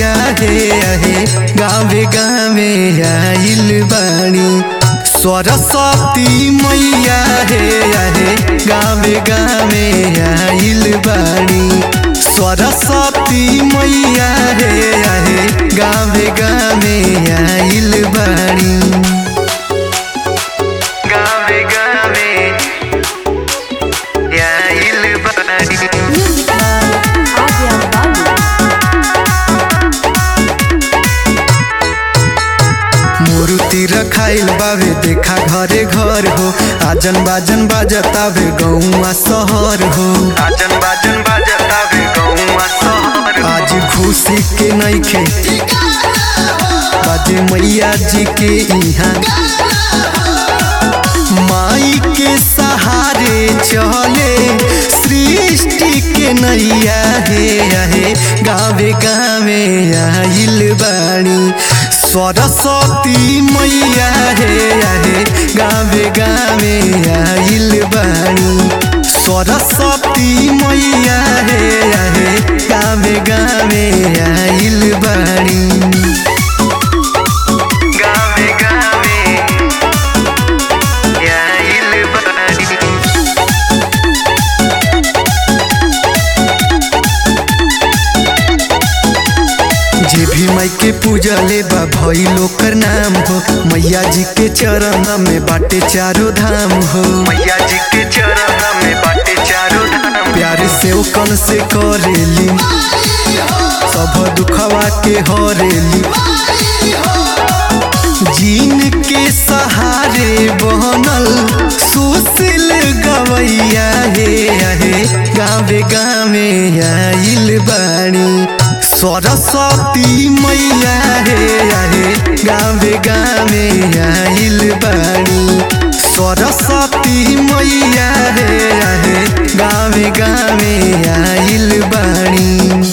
मैया हे आहे गावे गावे आइल बाणी सरस्वती मैया हे आहे गावे गावे आइल बाणी सरस्वती मैया हे आहे गावे गावे आइल बाणी गावे गावे आइल बाणी Music by Adrian Babu. मूर्ति रखाइल बावे देखा घरे घर हो आजन बाजन बाजतावे गौवा शहर हो आजन बाजन बाजतावे गौवा शहर आज खुशी के नइखे बाजे मैया जी के इहाँ माई के सहारे चले सृष्टि के नैया हे आहे गावे गावे आइल बाणी सरस्वती मैया हे आहे गावे गावे आइल बाणी सरस्वती मैया हे आहे गावे गावे आइल बाणी गावे गावे आइल बानी जे भी माई के पूजा ले बा भई लोकर नाम हो मैया जी के चरण में बाटे चारो धाम हो मैया जी के चरण में बाटे चारो धाम प्यार से ओ कन से करेली सब दुखवा के हरेली जीन के सहारे बनल सुशील गवैया हे आहे गावे गावे आइल बाणी सरस्वती मैया हे आहे गावे गावे आइल बाणी सरस्वती मैया हे आहे गावे गावे आइल बाणी